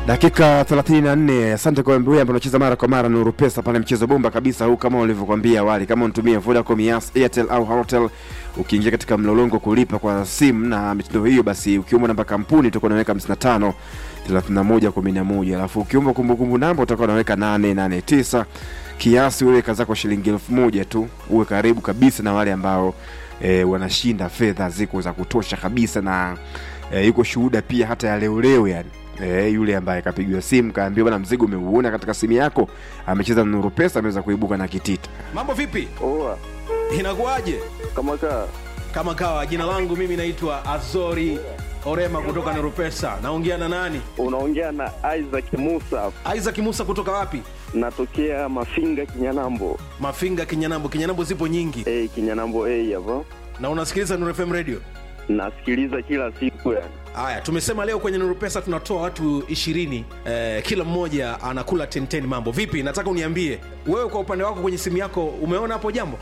dakika 34 asante kwa wewe ambaye unacheza mara kwa mara Nuru Pesa pale mchezo bomba kabisa huu kama ulivyokuambia awali kama unatumia Vodacom Yas Airtel au Halotel ukiingia katika mlolongo kulipa kwa simu na mitindo hiyo basi ukiomba namba kampuni utakuwa unaweka 55 31 11 alafu ukiomba kumbukumbu namba utakuwa unaweka 889 kiasi uweka zako shilingi elfu moja tu uwe karibu kabisa na wale ambao e, wanashinda fedha ziko za kutosha kabisa na e, yuko shuhuda pia hata ya leo leo yani e, yule ambaye kapigiwa simu kaambiwa bana mzigo umeuona katika simu yako amecheza nuru pesa ameweza kuibuka na kitita mambo vipi Oa, inakuwaje kama kaa kama kawa jina langu mimi naitwa azori orema kutoka nerupesa naongea na nani unaongea na Isaac Musa, isaac musa kutoka wapi natokea Mafinga Kinyanambo. mafinga kinyanambo kinyanambo zipo nyingi Eh, Kinyanambo A hapo. na unasikiliza Nuru fm radio Nasikiliza kila siku yani. haya tumesema leo kwenye Nuru pesa tunatoa watu ishirini eh, kila mmoja anakula 10 mambo vipi nataka uniambie wewe kwa upande wako kwenye simu yako umeona hapo jambo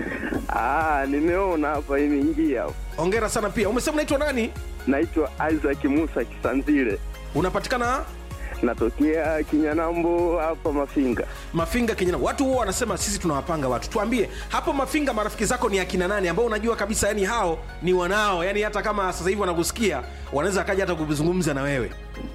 Ah, nimeona hapa imeingia. hapo. ongera sana pia umesema unaitwa nani Naitwa Isaac Musa Kisanzile. unapatikana Natokea Kinyanambo hapa Mafinga. mafinga kinyana watu huwa wanasema sisi tunawapanga watu tuambie hapo mafinga marafiki zako ni akina nani ambao unajua kabisa yani hao ni wanao yani hata kama sasa hivi wanakusikia wanaweza akaja hata kuzungumza na wewe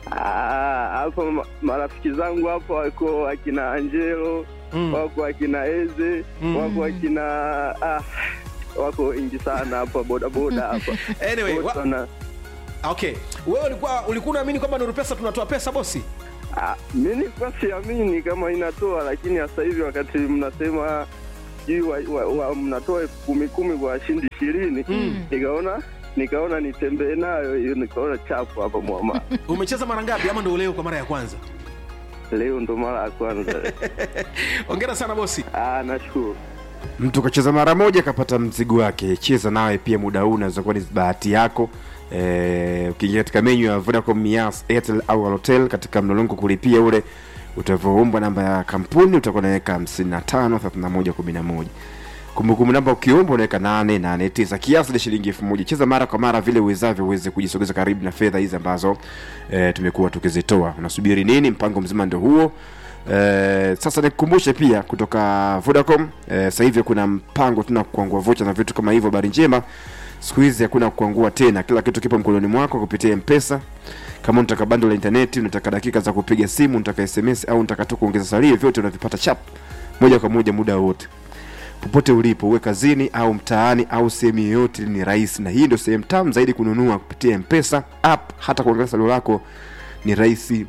Ah, hapa ma- marafiki zangu hapa wako akina Angelo, Mm. wako akina Eze, Mm. wako akina ah, wako wengi sana hapa bodaboda hapa. anyway Wote wa, wana- okay wewe ulikuwa ulikuwa unaamini kwamba nuru pesa tunatoa pesa bosi Ah, mi nilikuwa siamini kama inatoa, lakini sasa hivi wakati mnasema sijui wa, wa, wa, mnatoa elfu kumi kumi kwa washindi ishirini Mm. nikaona nikaona nitembee nayo hiyo, nikaona chapu hapa mwama. umecheza mara ngapi ama ndo leo kwa mara ya kwanza Leo ndo mara ya kwanza. ongera sana bosi Ah, nashukuru. mtu kacheza mara moja kapata mzigo wake cheza nawe pia muda huu unaweza kuwa ni bahati yako Eh, ukiingia katika menyu ya vodacom yas airtel au halotel katika mlolongo kulipia ule utavoombwa namba ya kampuni utakuwa unaweka 55 31 11 kumbukumbu namba ukiomba unaweka 889 kiasi cha shilingi elfu moja cheza mara kwa mara vile uwezavyo uweze kujisogeza karibu na fedha hizi ambazo e, tumekuwa tukizitoa unasubiri nini mpango mzima ndio huo Eh, sasa nikukumbushe pia kutoka Vodacom eh, sasa hivi kuna mpango tuna kuangua vocha na vitu kama hivyo. Habari njema, siku hizi hakuna kuangua tena, kila kitu kipo mkononi mwako kupitia Mpesa. Kama unataka bando la intaneti, unataka dakika za kupiga simu, unataka SMS au unataka tu kuongeza salio, vyote unavipata chap moja kwa moja muda wote popote ulipo, uwe kazini au mtaani au sehemu yoyote, ni rahisi, na hii ndio sehemu tamu zaidi kununua kupitia Mpesa app. Hata kuongeza salio lako ni rahisi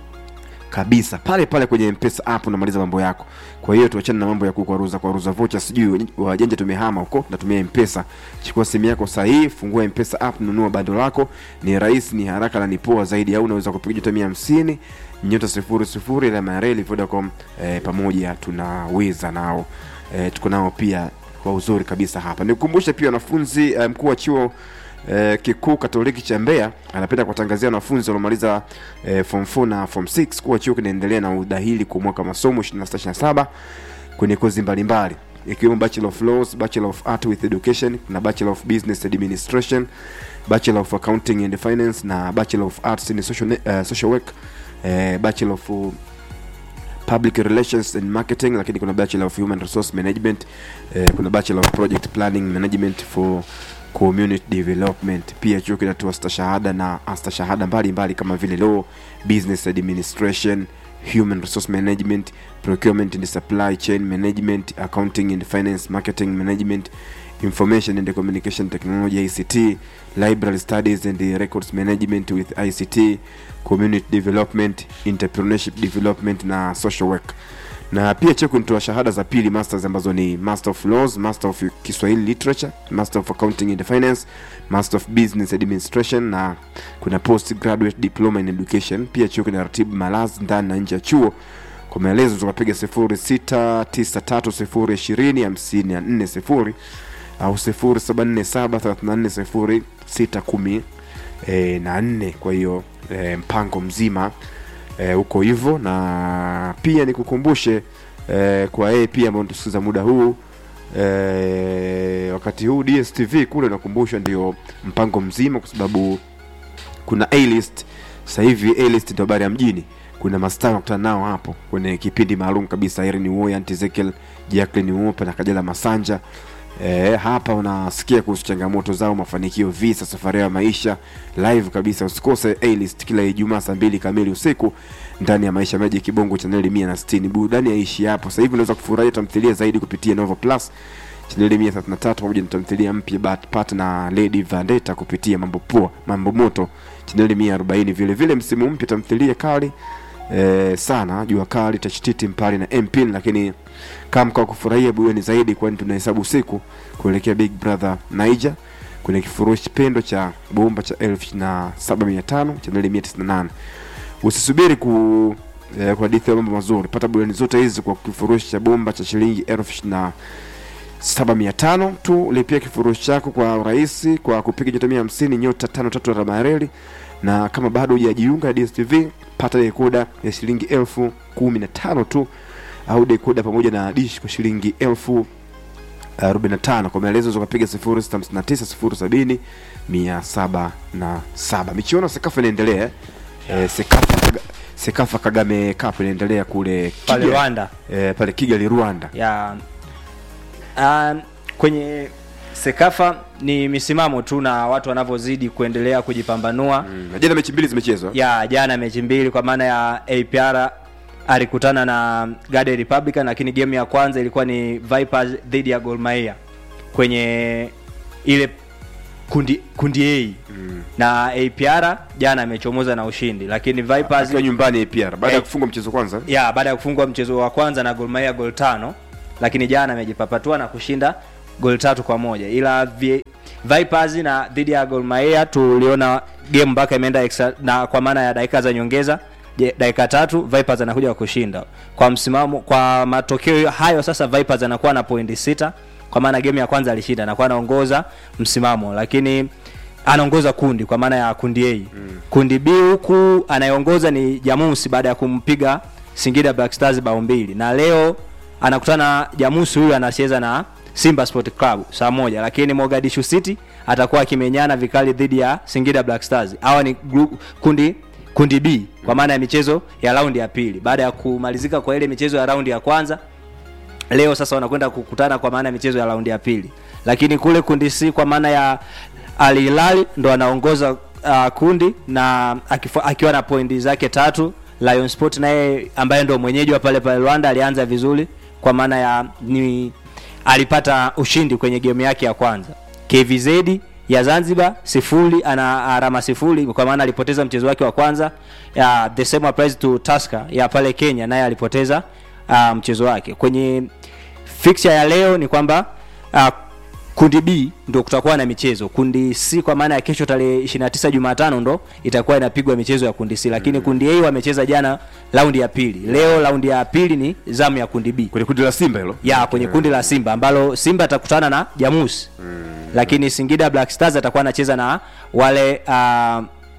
kabisa pale pale kwenye mpesa app unamaliza mambo yako kwa hiyo tuachane na mambo ya kukwaruza kwaruza vocha sijui wajanja tumehama huko natumia mpesa chukua simu yako sahihi fungua mpesa app nunua bando lako ni rahisi ni haraka na ni poa zaidi au unaweza kupiga nyota mia hamsini nyota sifuri sifuri alama ya reli vodacom eh, pamoja tunaweza nao eh, tuko nao pia kwa uzuri kabisa hapa nikukumbushe pia wanafunzi eh, mkuu wa chuo eh, kikuu katoliki cha mbeya anapenda kuwatangazia wanafunzi waliomaliza eh, form 4 na form 6 kuwa chuo kinaendelea na udahili kwa mwaka wa masomo 26 kwenye kozi mbalimbali ikiwemo bachelor of laws bachelor of art with education na bachelor of business administration bachelor of accounting and finance na bachelor of arts in social, uh, social work eh, bachelor of uh, public relations and marketing lakini kuna bachelor of human resource management eh, kuna bachelor of project planning management for community development pia chuo kinatoa stashahada na astashahada mbalimbali kama vile law business administration human resource management procurement and supply chain management accounting and finance marketing management information and communication technology ict library studies and records management with ict community development entrepreneurship development na social work na pia chuo kinatoa shahada za pili masters ambazo ni master of laws master of kiswahili literature master of accounting and finance master of business administration na kuna post graduate diploma in education pia chuo kinaratibu malazi ndani na nje ya chuo kwa maelezo tukapiga 06930250 au 0747340610 e, na nne kwa hiyo e, mpango mzima e, huko hivyo na pia nikukumbushe e, kwa yeye pia ambao tusikiza muda huu e, wakati huu dstv kule nakumbusha ndio mpango mzima kwa sababu kuna a list sasa hivi A-list ndio habari ya mjini kuna mastaa wakutana nao hapo kwenye kipindi maalum kabisa Irene Uwoya, Aunt Ezekiel, Jacqueline Uwopa na Kajala Masanja E, hapa unasikia kuhusu changamoto zao, mafanikio, visa, safari ya maisha live kabisa. Usikose A-list kila Ijumaa saa mbili kamili usiku ndani ya Maisha Meji Kibongo chaneli mia na sitini. Burudani yaishi hapo. Sasa hivi unaweza kufurahia tamthilia zaidi kupitia Nova Plus chaneli mia thelathini na tatu pamoja na tamthilia mpya Bat Pat na Lady Vendetta kupitia Mambo Poa Mambo Moto chaneli mia arobaini. Vile vile msimu mpya tamthilia kali eh, sana jua kali tashtiti mpali na mpin lakini kama kwa kufurahia burudani zaidi kwani tunahesabu siku kuelekea big brother niger kwenye kifurushi pendo cha bomba cha elfu na saba mia tano chaneli mia tisini na nane usisubiri ku eh, kwa hadithi ya mambo mazuri pata burudani zote hizi kwa kifurushi cha bomba cha shilingi elfu na saba mia tano tu lipia kifurushi chako kwa urahisi kwa kupiga nyota mia hamsini nyota tano tatu alama ya reli na kama bado hujajiunga na dstv pata dekoda ya shilingi elfu kumi na tano tu au dekoda pamoja na dish kwa shilingi elfu 45 kwa maelezo za kupiga 0659 070 177 michuano sekafa inaendelea eh, sekafa Kaga- sekafa kagame cup inaendelea kule pale Kigali. Rwanda eh, pale kigali rwanda ya um, kwenye Sekafa ni misimamo tu na watu wanavyozidi kuendelea kujipambanua Mm, na jana mechi mbili zimechezwa ya jana mechi mbili kwa maana ya APR alikutana na Gade Republican, lakini game ya kwanza ilikuwa ni Vipers dhidi ya Gor Mahia kwenye ile kundi kundi A Mm. na APR jana amechomoza na ushindi, lakini Vipers akiwa nyumbani APR baada ya Eh. kufungwa mchezo kwanza ya baada ya kufungwa mchezo wa kwanza na Gor Mahia gol tano, lakini jana amejipapatua na kushinda gol tatu kwa moja, ila vi, Vipers na dhidi ya Gor Mahia tuliona game mpaka imeenda extra, na kwa maana ya dakika za nyongeza je, dakika tatu Vipers anakuja kushinda kwa msimamo. Kwa matokeo hayo sasa Vipers anakuwa na pointi sita kwa maana game ya kwanza alishinda, anakuwa anaongoza msimamo, lakini anaongoza kundi kwa maana ya kundi A. Mm. Kundi B huku anayeongoza ni Jamusi baada ya kumpiga Singida Black Stars bao mbili, na leo anakutana Jamusi, huyu anacheza na Simba Sport Club saa moja, lakini Mogadishu City atakuwa akimenyana vikali dhidi ya Singida Black Stars. Hawa ni group, kundi kundi B kwa maana ya michezo ya raundi ya pili baada ya kumalizika kwa ile michezo ya raundi ya kwanza leo sasa wanakwenda kukutana kwa maana ya michezo ya raundi ya pili lakini kule kundi C kwa maana ya Al Hilal ndo anaongoza uh, kundi na akifo, akiwa na pointi zake tatu Lion Sport naye ambaye ndo mwenyeji wa pale pale Rwanda alianza vizuri kwa maana ya ni alipata ushindi kwenye game yake ya kwanza KVZ ya Zanzibar sifuri ana alama sifuri kwa maana alipoteza mchezo wake wa kwanza ya the same applies to Tusker ya pale Kenya naye alipoteza uh, mchezo wake kwenye fixture ya leo ni kwamba uh, kundi B ndo kutakuwa na michezo. Kundi C kwa maana ya kesho tarehe 29 Jumatano ndo itakuwa inapigwa michezo ya kundi C, lakini kundi A wamecheza jana raundi ya pili. Leo raundi ya pili ni zamu ya kundi B kwenye kundi la simba hilo ya kwenye kundi la Simba ambalo Simba atakutana na Jamusi mm. lakini Singida Black Stars atakuwa anacheza na wale uh,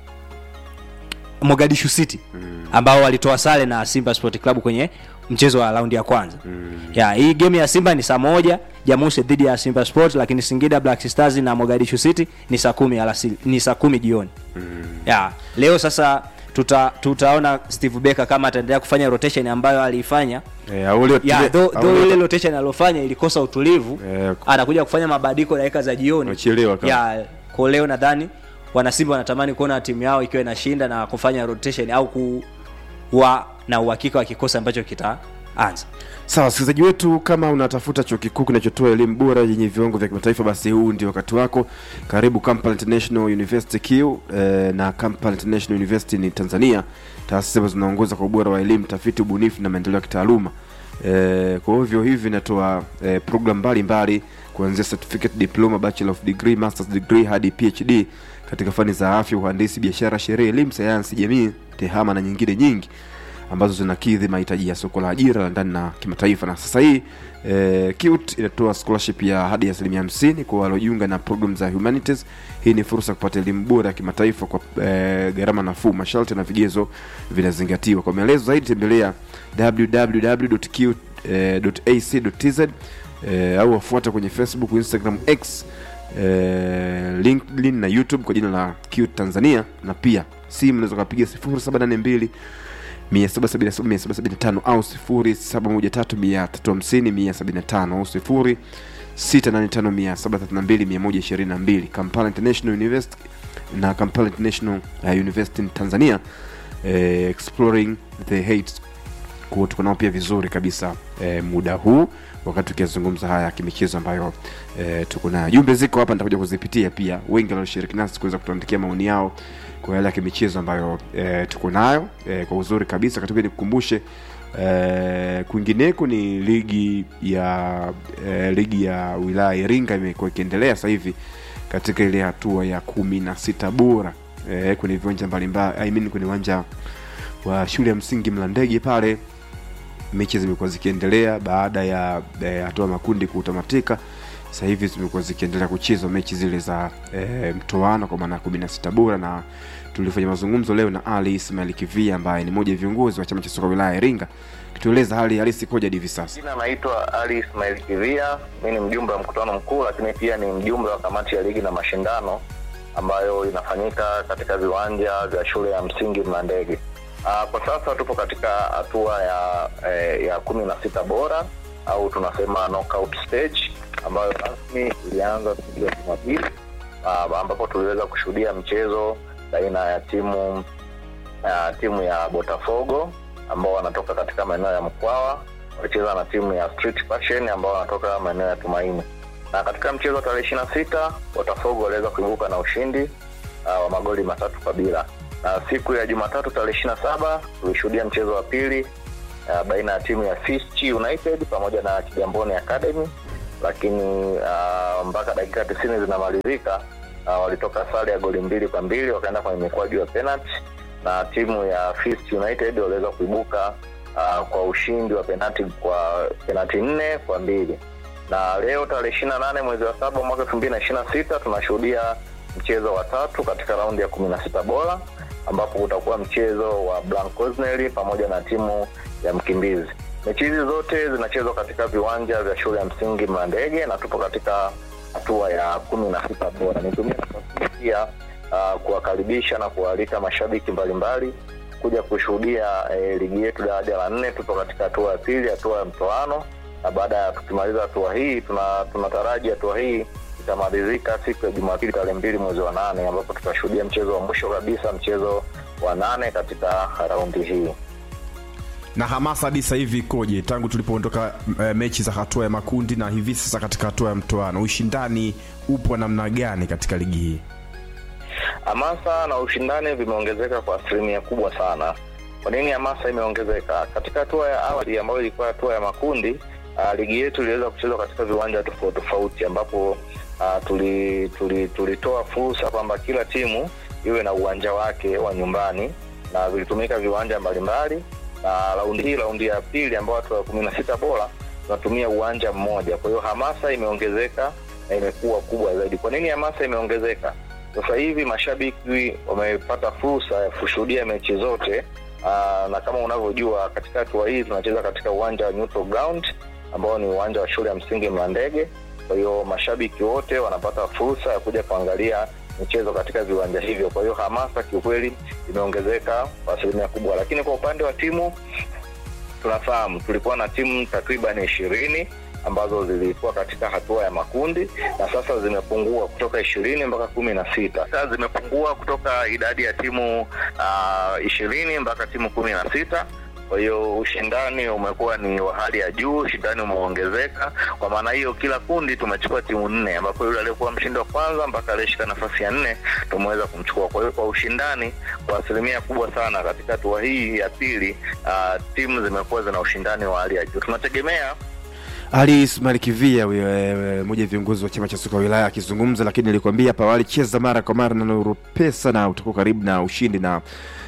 Mogadishu City ambao walitoa sare na Simba Sport Club kwenye mchezo wa raundi ya kwanza mm. ya hii game ya Simba ni saa moja Jamusi dhidi ya Simba Sport, lakini Singida Black Stars na Mogadishu City ni saa kumi alasiri, ni saa kumi jioni mm. ya leo sasa tuta, tutaona Steve Becker kama ataendelea kufanya rotation ambayo aliifanya eh, au leo ya tile- though au though leo- ile rotation aliyofanya ilikosa utulivu Eh, anakuja kufanya mabadiliko dakika za jioni Wamechelewa kama. ya kwa leo nadhani wanasimba wanatamani kuona timu yao ikiwa inashinda na kufanya rotation au kuwa na uhakika wa kikosi ambacho kitaanza sawa wasikilizaji wetu kama unatafuta chuo kikuu kinachotoa elimu bora yenye viwango vya kimataifa basi huu ndio wakati wako karibu kampala international university q eh, na kampala international university ni tanzania taasisi ambazo zinaongoza kwa ubora wa elimu tafiti ubunifu na maendeleo ya kitaaluma eh, kwa hivyo hivi vinatoa eh, program mbalimbali kuanzia certificate diploma bachelor of degree masters degree hadi phd katika fani za afya uhandisi biashara sheria elimu sayansi jamii tehama na nyingine nyingi ambazo zinakidhi mahitaji ya soko la ajira la ndani na kimataifa na sasa hii eh, CUT inatoa scholarship ya hadi asilimia hamsini kwa waliojiunga na program za humanities hii ni fursa ya kupata elimu bora ya kimataifa kwa eh, gharama nafuu masharti na vigezo vinazingatiwa kwa maelezo zaidi tembelea www.q.ac.tz eh, au wafuata kwenye facebook instagram x eh, linkedin na youtube kwa jina la CUT tanzania na pia simu unaweza ukapiga 0782 777 au 0713 au 0685732122 Kampala International University na Kampala International uh, University in Tanzania eh, exploring the hate kwa tuko nao pia vizuri kabisa eh, muda huu wakati tukizungumza haya ya kimichezo ambayo eh, tuko nayo jumbe ziko hapa nitakuja kuzipitia pia wengi walioshiriki nasi kuweza kutuandikia maoni yao kwa yale ya kimichezo ambayo eh, tuko nayo eh, kwa uzuri kabisa katika nikukumbushe eh, kwingineko ni ligi ya eh, ligi ya wilaya ya Iringa imekuwa ikiendelea sasa hivi katika ile hatua ya kumi na sita bora eh, kwenye viwanja mbalimbali I mean kwenye uwanja wa shule ya msingi Mlandege pale mechi zimekuwa zikiendelea baada ya eh, hatua makundi kutamatika sasa hivi zimekuwa zikiendelea kuchezwa mechi zile za e, mtoano kwa maana kumi na sita bora na tulifanya mazungumzo leo na ali ismail kivia ambaye ni mmoja ya viongozi wa chama cha soka wilaya ya iringa kitueleza hali halisi koja hivi sasa Jina naitwa Ali Ismail Kivia, mi ni mjumbe wa mkutano mkuu, lakini pia ni mjumbe wa kamati ya ligi na mashindano ambayo inafanyika katika viwanja vya shule ya msingi Mlandege. Uh, kwa sasa tupo katika hatua ya eh, ya kumi na sita bora au tunasema knockout stage ambayo rasmi ilianza siku ya Jumapili uh, ambapo tuliweza kushuhudia mchezo baina ya timu uh, timu ya Botafogo ambao wanatoka katika maeneo ya Mkwawa walicheza na timu ya Street Passion ambao wanatoka maeneo ya Tumaini. Na katika mchezo wa tarehe ishirini na sita Botafogo waliweza kuibuka na ushindi uh, wa magoli matatu kwa bila. Na siku ya Jumatatu tarehe ishirini na saba tulishuhudia mchezo wa pili uh, baina ya timu ya Fisti United pamoja na Kigamboni Academy, lakini uh, mpaka dakika tisini zinamalizika uh, walitoka sare ya goli mbili kwa mbili wakaenda kwenye mikwaju ya penalty na timu ya Fist United waliweza kuibuka uh, kwa ushindi wa penati kwa penati nne kwa mbili na leo tarehe ishiri na nane mwezi wa saba mwaka elfu mbili na ishiri na sita tunashuhudia mchezo wa tatu katika raundi ya kumi na sita bora ambapo utakuwa mchezo wa Blancosneri pamoja na timu ya Mkimbizi. Mechi hizi zote zinachezwa katika viwanja vya shule ya msingi Mlandege na tupo katika hatua ya kumi na sita bora. Nitumie nafasi hii pia uh, kuwakaribisha na kuwaalika mashabiki mbalimbali kuja kushuhudia eh, ligi yetu daraja la nne. Tupo katika hatua ya pili, hatua ya mtoano, na baada ya tukimaliza hatua hii tuna tunataraji hatua hii itamalizika siku ya Jumapili tarehe mbili mwezi wa nane ambapo tutashuhudia mchezo wa mwisho kabisa, mchezo wa nane katika raundi hii. na hamasa hadi sasa hivi ikoje tangu tulipoondoka e, mechi za hatua ya makundi na hivi sasa katika hatua ya mtoano ushindani upo namna gani katika ligi hii hamasa na ushindani vimeongezeka kwa asilimia kubwa sana. Kwa nini hamasa imeongezeka? Katika hatua ya awali ambayo ilikuwa hatua ya makundi, uh, ligi yetu iliweza kuchezwa katika viwanja tofauti tofauti, ambapo uh, tuli, tuli, tulitoa fursa kwamba kila timu iwe na uwanja wake wa nyumbani na vilitumika viwanja mbalimbali, na raundi hii, raundi ya pili, ambao watu wa kumi na sita bora tunatumia uwanja mmoja. Kwa hiyo hamasa imeongezeka na imekuwa kubwa zaidi. Kwa nini hamasa imeongezeka? Sasa hivi mashabiki wamepata fursa ya kushuhudia mechi zote. Aa, na kama unavyojua katika hatua hii tunacheza katika uwanja wa Neutral Ground ambao ni uwanja wa shule ya msingi Mlandege. Kwa hiyo mashabiki wote wanapata fursa ya kuja kuangalia michezo katika viwanja hivyo. Kwa hiyo hamasa kiukweli imeongezeka kwa asilimia kubwa, lakini kwa upande wa timu tunafahamu tulikuwa na timu takriban ishirini ambazo zilikuwa katika hatua ya makundi na sasa zimepungua kutoka ishirini mpaka kumi na sita sasa zimepungua kutoka idadi ya timu ishirini mpaka timu kumi na sita kwa hiyo ushindani umekuwa ni wa hali ya juu ushindani umeongezeka kwa maana hiyo kila kundi tumechukua timu nne ambapo yule aliyekuwa mshindi wa kwanza mpaka aliyeshika nafasi ya nne tumeweza kumchukua kwa hiyo kwa ushindani kwa asilimia kubwa sana katika hatua hii ya pili uh, timu zimekuwa zina ushindani wa hali ya juu tunategemea ali ismail kivia huyo, eh, mmoja ya viongozi wa chama cha soka wilaya akizungumza lakini nilikwambia hapa awali cheza mara kwa mara na nuru pesa na utakuwa karibu na ushindi na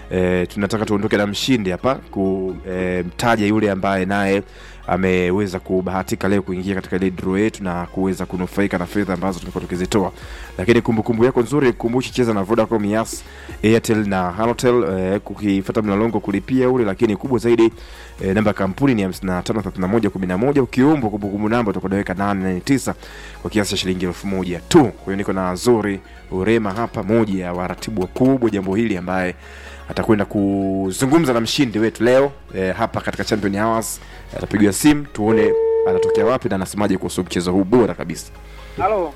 e, tunataka tuondoke na mshindi hapa kumtaja e, yule ambaye naye ameweza kubahatika leo kuingia katika ile draw yetu na kuweza kunufaika na fedha ambazo tumekuwa tukizitoa lakini kumbukumbu yako nzuri kumbushi cheza na vodacom yas airtel na halotel eh, kukifuata mlolongo kulipia ule lakini kubwa zaidi eh, namba ya kampuni ni 553111 ukiombwa kumbukumbu namba utakodaweka 889 kwa kiasi cha shilingi elfu moja tu kwa hiyo niko na zuri urema hapa moja ya waratibu wakubwa jambo hili ambaye atakwenda kuzungumza na mshindi wetu leo eh, hapa katika champion hours atapigiwa simu tuone anatokea wapi na anasemaje kuhusu mchezo huu bora kabisa Halo,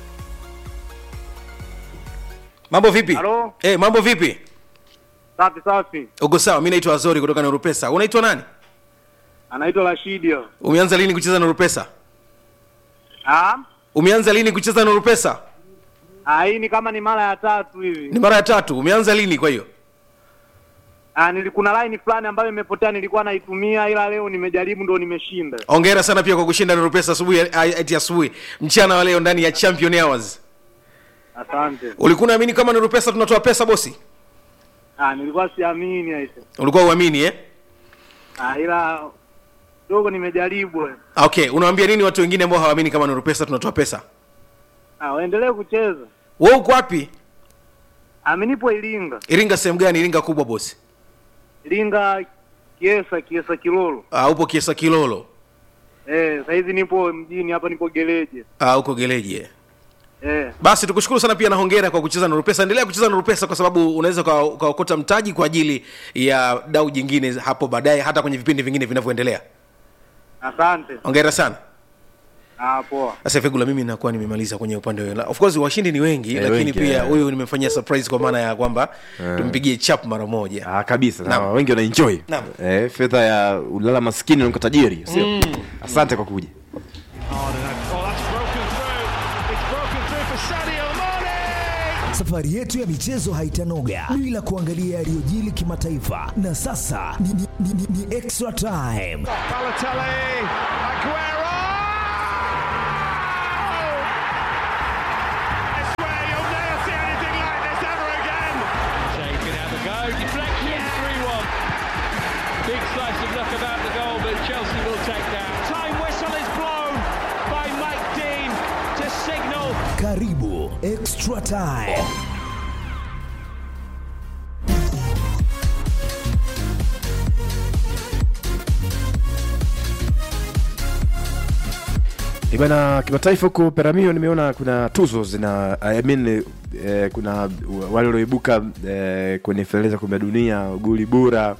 mambo vipi Halo? eh, mambo vipi safi safi. uko sawa mi naitwa azori kutoka nurupesa unaitwa nani Anaitwa Rashidio. umeanza lini kucheza nurupesa Ah, umeanza lini kucheza nurupesa ah, hii ni kama ni mara ya tatu hivi. ni mara ya tatu umeanza lini kwa hiyo Ah, nili kuna line fulani ambayo imepotea nilikuwa naitumia ila leo nimejaribu ndo nimeshinda. ongera sana pia kwa kushinda nurupesa asubuhi ati asubuhi mchana wa leo ndani ya champion hours Asante. ulikuwa unaamini kama nurupesa tunatoa pesa bosi Ah, nilikuwa siamini aise. ulikuwa uamini eh Ah, ila dogo nimejaribu. eh. okay unawaambia nini watu wengine ambao hawaamini kama nurupesa tunatoa pesa Ah, waendelee kucheza. wewe uko wapi Ah, mimi nipo Iringa. iringa sehemu gani iringa kubwa bosi Iringa Kiesa, Kiesa Kilolo. uh, upo kiesa kilolo Eh, sasa hivi nipo mjini hapa nipo Geleje. uh, uko geleji eh. Eh, basi tukushukuru sana pia na hongera kwa kucheza nurupesa endelea kucheza nurupesa kwa sababu unaweza uka- ukaokota mtaji kwa ajili ya dau jingine hapo baadaye hata kwenye vipindi vingine vinavyoendelea asante. hongera sana Ah, poa. sasa fegula mimi nakuwa nimemaliza kwenye upande wa of course washindi ni wengi Eh, lakini wengi, pia eh. huyu nimefanyia surprise kwa maana ya kwamba tumpigie chap mara moja ah, kabisa Naam. na wengi wanaenjoy Naam. eh, fedha ya ulala maskini unakuwa tajiri sio asante kwa kuja Safari yetu ya michezo haitanoga bila kuangalia yaliyojili kimataifa, na sasa ni, ni, ni, ni, ni extra time. Shea can have a go. Deflection, 3 1. Big slice of luck about the goal, but Chelsea will take that. Time whistle is blown by Mike Dean to signal Karibu extra time. Eh, bana kimataifa huko peramio nimeona kuna tuzo zina I mean, eh, kuna wale walioibuka eh, kwenye fainali za kombe la dunia goli bora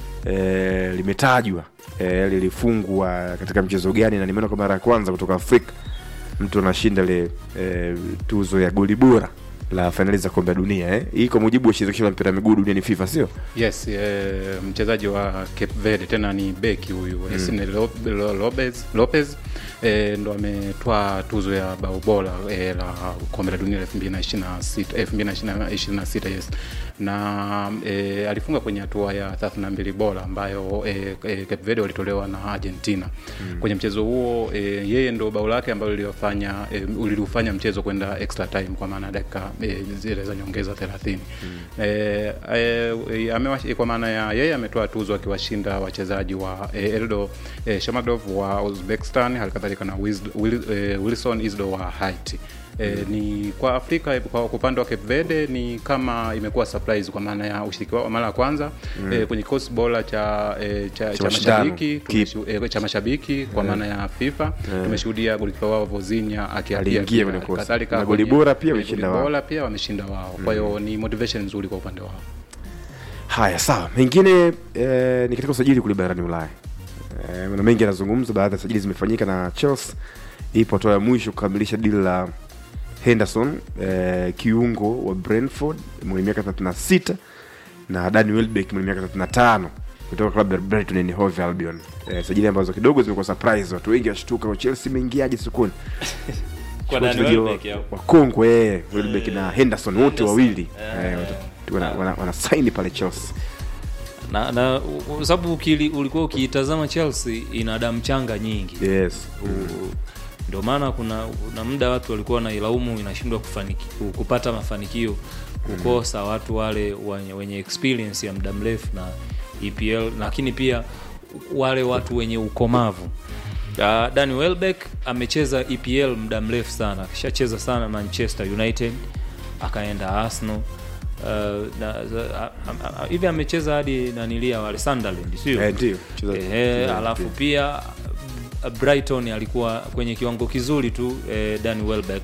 eh, limetajwa eh, lilifungwa katika mchezo gani na nimeona kwa mara ya kwanza kutoka afrika mtu anashinda ile eh, tuzo ya goli bora la fainali za kombe la dunia eh. hii kwa mujibu wa shirikisho la mpira wa miguu duniani fifa sio yes eh, mchezaji wa cape verde tena ni beki huyu mm. lopez, lopez eh, ndo ametwaa tuzo ya bao bora eh, la kombe la dunia la 2026 eh, 2026 yes na eh, alifunga kwenye hatua ya 32 bora ambayo eh, eh, cape verde walitolewa na argentina mm. kwenye mchezo huo eh, yeye ndo bao lake ambalo liliofanya eh, liliufanya mchezo kwenda extra time kwa maana ya dakika eh, zile za nyongeza 30 mm. eh, eh, amewash, kwa maana ya yeye ametoa tuzo akiwashinda wachezaji wa eh, eldo eh, shamadov wa uzbekistan halikadhalika na Wiz- Will, eh, wilson isdo wa haiti E, ni kwa afrika kwa upande wa cape verde ni kama imekuwa surprise kwa maana ya ushiriki wao wa mara ya kwanza mm. e, kwenye kikosi bora cha, e, cha, cha mashindano. mashabiki tumeshu- e, cha mashabiki kwa maana ya fifa tumeshuhudia golikipa wao vozinya akiapia Aliingia pia. kwenye kosi. Kadhalika Na goli kwenye- bora pia kwenye wameshinda goli wao. bora pia wameshinda wao kwa hiyo ni motivation nzuri kwa upande wao haya sawa mengine eh, ni katika usajili kule barani ulaya eh, na mengi yanazungumzwa baadhi ya sajili zimefanyika na chelsea ipo hatua ya mwisho kukamilisha dili la henderson eh, kiungo wa brentford mwenye miaka 36 na dani welbeck mwenye miaka 35 kutoka klabu ya brighton and hove albion eh, sajili ambazo kidogo zimekuwa surprise watu wengi washtuka chelsea imeingiaje sokoni Kwa Dani Wachezaji wa- Welbeck, au? wakongwe eh, welbeck na henderson wote wawili eh, wana, wana, wana saini pale chelsea na, na u- kwa sababu ukili- ulikuwa ukiitazama chelsea ina damu changa nyingi yes U- ndio maana kuna kuna muda watu walikuwa wanailaumu inashindwa kufaniki, kupata mafanikio kukosa watu wale wenye, wenye experience ya muda mrefu na EPL lakini pia wale watu wenye ukomavu uh, Danny Welbeck amecheza EPL muda mrefu sana akishacheza sana Manchester United akaenda Arsenal Uh, na- za- a- a- a- hivi amecheza hadi nanilia wale Sunderland sio Eh, ndio. Cheza- Ehe, cheza alafu pia. pia uh, Brighton alikuwa kwenye kiwango kizuri tu eh, Danny Welbeck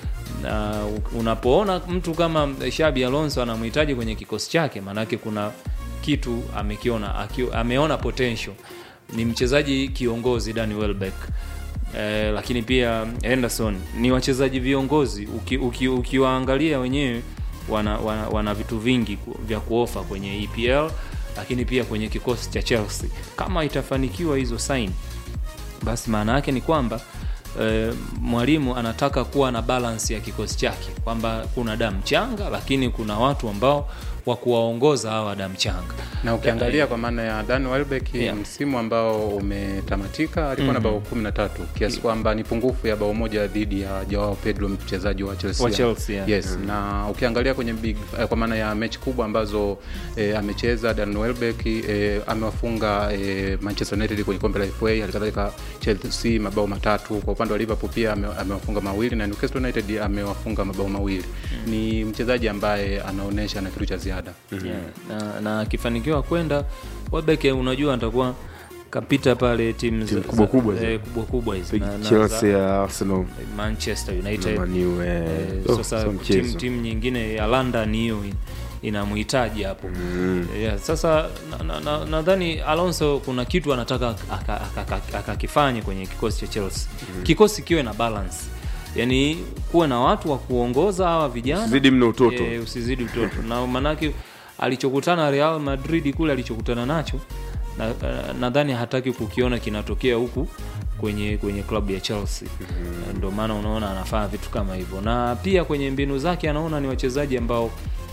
na u- unapoona mtu kama Shabi Alonso anamhitaji kwenye kikosi chake, maanake kuna kitu amekiona aki, ameona potential. Ni mchezaji kiongozi Danny Welbeck eh, lakini pia Henderson ni wachezaji viongozi uki, uki, ukiwaangalia wenyewe wana, wana, wana vitu vingi ku- vya kuofa kwenye EPL lakini pia kwenye kikosi cha Chelsea. Kama itafanikiwa hizo sign basi maana yake ni kwamba e, mwalimu anataka kuwa na balance ya kikosi chake kwamba kuna damu changa lakini kuna watu ambao wa kuwaongoza hawa damu changa na ukiangalia kwa maana ya Dan Welbeck Yeah. msimu ambao umetamatika alikuwa na Mhm. bao 13 kiasi kwamba ni pungufu ya bao moja dhidi ya Joao Pedro mchezaji wa Chelsea. Wa Chelsea, yeah. Yes, Mhm. na ukiangalia kwenye big eh, kwa maana ya mechi kubwa ambazo eh, amecheza Dan Welbeck eh, amewafunga eh, Manchester United kwenye kombe la FA, halikadhalika Chelsea mabao matatu. Kwa upande wa Liverpool pia ame- amewafunga mawili na Newcastle United amewafunga mabao mawili. Ni mchezaji ambaye anaonyesha na kitu cha ziada. yeah. na, na akifanikiwa kwenda Welbeck unajua atakuwa kapita pale timu za- Timu kubwa za- kubwa hizi. eh, kubwa kubwa hizi Big Na- na Chelsea, za- Arsenal. Manchester United Na Man U, eh. Eh, Oh, sasa sio timu mchezo. timu nyingine ya London hiyo in- inamhitaji hapo yeah, sasa nadhani na, na, nadhani Alonso kuna kitu anataka akakifanye aka, aka, akakifanye kwenye kikosi cha Chelsea kikosi kiwe na balance yani kuwe na watu wa kuongoza hawa vijana Usizidi mno utoto. Eh, usizidi utoto na maanake alichokutana Real Madrid kule alichokutana nacho na- eh, nadhani hataki kukiona kinatokea huku kwenye kwenye klabu ya Chelsea mm ndio maana unaona anafanya vitu kama hivyo na pia kwenye mbinu zake anaona ni wachezaji ambao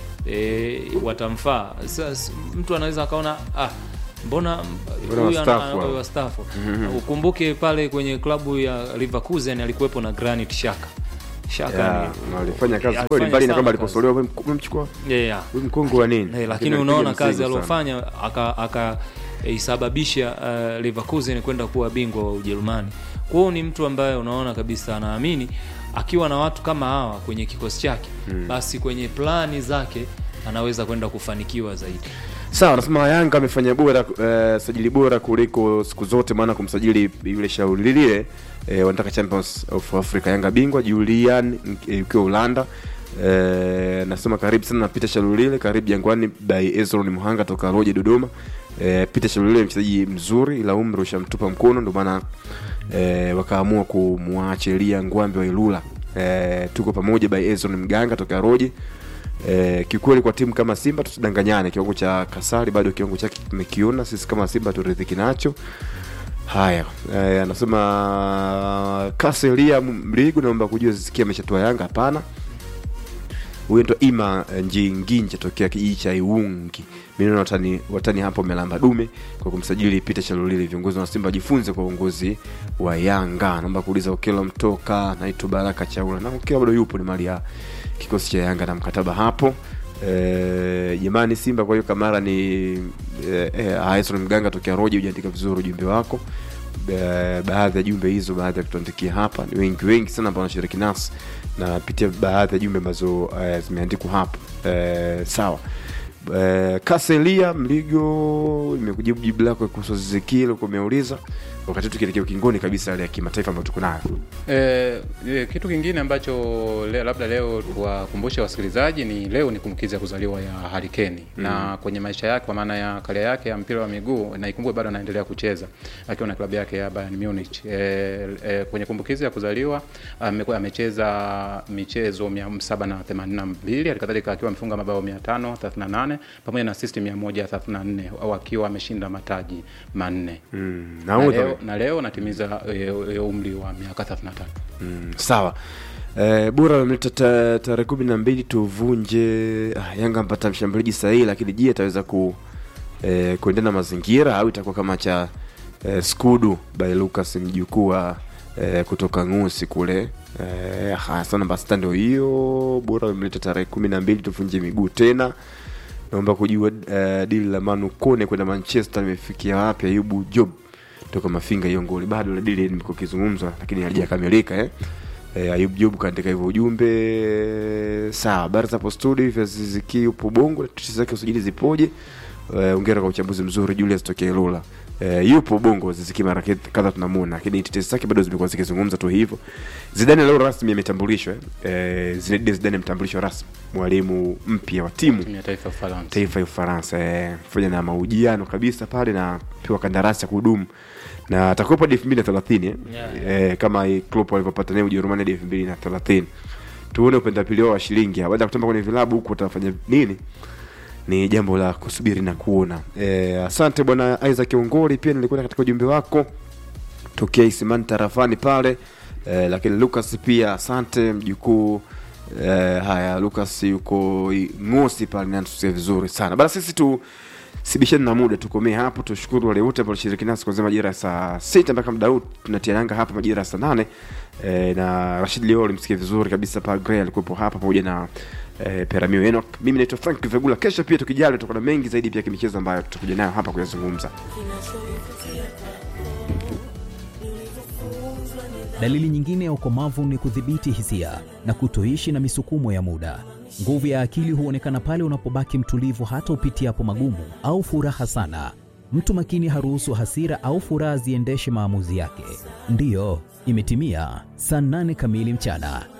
e, watamfaa sasa mtu anaweza akaona ah mbona Mbona huyu ana- wastaafu ana- hao? wastaafu Mhm. ukumbuke pale kwenye klabu ya Leverkusen alikuwepo na Granit Xhaka Xhaka Yeah, ni- na walifanya kazi alifanya kweli mbali na sana kwamba kazi. aliposolewa wewe mk- umemchukua Yeah, yeah. wewe mkongo wa nini Eh, lakini alipiga unaona kazi mzigo sana. aliyofanya akaisababisha uh, Leverkusen kwenda kuwa bingwa wa Ujerumani. Kwa hiyo ni mtu ambaye unaona kabisa anaamini akiwa na watu kama hawa kwenye kikosi chake Mm. basi kwenye plani zake anaweza kwenda kufanikiwa zaidi. sawa anasema yanga amefanya bora uh, sajili bora kuliko siku zote maana kumsajili yule shauri lile eh, wanataka champions of africa yanga bingwa julian eh, ukiwa ulanda eh, nasema karibu sana na peter shalulile karibu jangwani by ezron muhanga toka roje dodoma eh, peter shalulile ni mchezaji mzuri ila umri ushamtupa mkono ndio maana eh, wakaamua kumwachilia ngwambe wa ilula eh, tuko pamoja by ezron mganga toka roje Eh, kiukweli kwa timu kama Simba tusidanganyane, kiwango cha Kasari bado kiwango chake tumekiona sisi kama Simba turidhiki nacho. Haya, eh, anasema Kaselia Mligo, naomba kujua zisikia ameshatoa Yanga? Hapana, huyo ndo Ima Njinginja tokea kijiji cha Iwungi. Mimi naona watani, watani hapo wamelamba dume kwa kumsajili Peter Chalulili. Viongozi wa Simba wajifunze kwa uongozi wa Yanga. Naomba kuuliza Okelo mtoka naitwa Baraka Chaula na Okelo bado yupo, ni mali ya kikosi cha Yanga na mkataba hapo Eh, jamani Simba. Kwa hiyo Kamara ni eh, eh, Aison Mganga tokea Roje, hujaandika vizuri ujumbe wako. Ba- baadhi ya jumbe hizo, baadhi ya kutuandikia hapa ni wengi wengi sana ambao wanashiriki nasi na pitia baadhi ya jumbe ambazo eh, zimeandikwa hapo eh, sawa eh, Kaselia Mligo, nimekujibu jibu lako kuhusu Zizikile uko umeuliza, wakati tukielekea ukingoni kabisa yale ya kimataifa ambayo tuko nayo. Eh, eh, kitu kingine ambacho le, labda leo tuwakumbushe wasikilizaji ni leo ni kumbukizi ya kuzaliwa ya Harry Kane Mm. na kwenye maisha yake kwa maana ya karia yake ya mpira wa miguu na ikumbuke bado anaendelea kucheza akiwa na klabu yake ya Bayern Munich. Eh, eh, kwenye kumbukizi ya kuzaliwa amekuwa amecheza michezo 782 halikadhalika akiwa amefunga mabao 538 pamoja na assist 134 au akiwa ameshinda mataji manne. Mm, Na nahodha leo, na leo natimiza e, e, umri wa miaka 33. Mm, sawa eh, bora wameleta ta- tarehe kumi na mbili tuvunje ah, Yanga mpata mshambuliaji sahihi, lakini je ataweza ku eh, kuendana na mazingira au itakuwa kama cha eh, Skudu by Lucas mjukuu wa eh, kutoka ngusi kule eh, hasa namba sita ndio hiyo bora wamemleta tarehe kumi na mbili tuvunje miguu tena naomba kujua uh, dili la Manu Kone kwenda Manchester limefikia wapi? Ayubu Job toka Mafinga, hiyo ngoli bado la dili limekuwa kizungumzwa, lakini halijakamilika eh. Eh, Ayub Job kaandika hivyo ujumbe. Sawa, habari za hapo studio, hivi Ziziki upo Bongo, tetesi zake usajili zipoje? Eh, ongera kwa uchambuzi mzuri Julius tokea Ilula. Eh, yupo Bongo Ziziki mara kadha tunamuona, lakini tetesi zake bado zimekuwa zikizungumza tu hivyo. Zidane leo rasmi ametambulishwa eh. Eh, Zinedine Zidane ametambulishwa rasmi mwalimu mpya wa timu timu ya taifa ya Ufaransa. taifa ya Ufaransa eh, fanya na mahojiano kabisa pale na pewa kandarasi ya kudumu na atakuwepo hadi elfu mbili na thelathini eh? Yeah. eh, kama Klopp alivyopata naye Ujerumani hadi elfu mbili na thelathini tuone upendapili wao wa shilingi baada ya kutamba kwenye vilabu huku watafanya nini ni jambo la kusubiri na kuona eh, asante bwana Isaac Ongori pia nilikuwa katika ujumbe wako tokea Isimani tarafani pale eh, lakini Lucas pia asante mjukuu eh, haya Lucas yuko i- Ngosi pale natusia vizuri sana bana sisi tu sibishani na muda tukomee hapo tushukuru wale wote ambao walishiriki nasi kuanzia majira ya saa sita mpaka muda huu tunatia nanga hapa majira ya saa nane eh, na Rashid leo alimsikia vizuri kabisa pa Gray alikuwepo hapa pamoja na eh, Peramio Enoch mimi naitwa Frank Vegula kesho pia tukijali tutakuwa na mengi zaidi pia kimichezo ambayo tutakuja nayo hapa kuyazungumza Dalili nyingine ya ukomavu ni kudhibiti hisia na kutoishi na misukumo ya muda. Nguvu ya akili huonekana pale unapobaki mtulivu hata upitiapo magumu au furaha sana. Mtu makini haruhusu hasira au furaha ziendeshe maamuzi yake. Ndiyo, imetimia saa nane kamili mchana.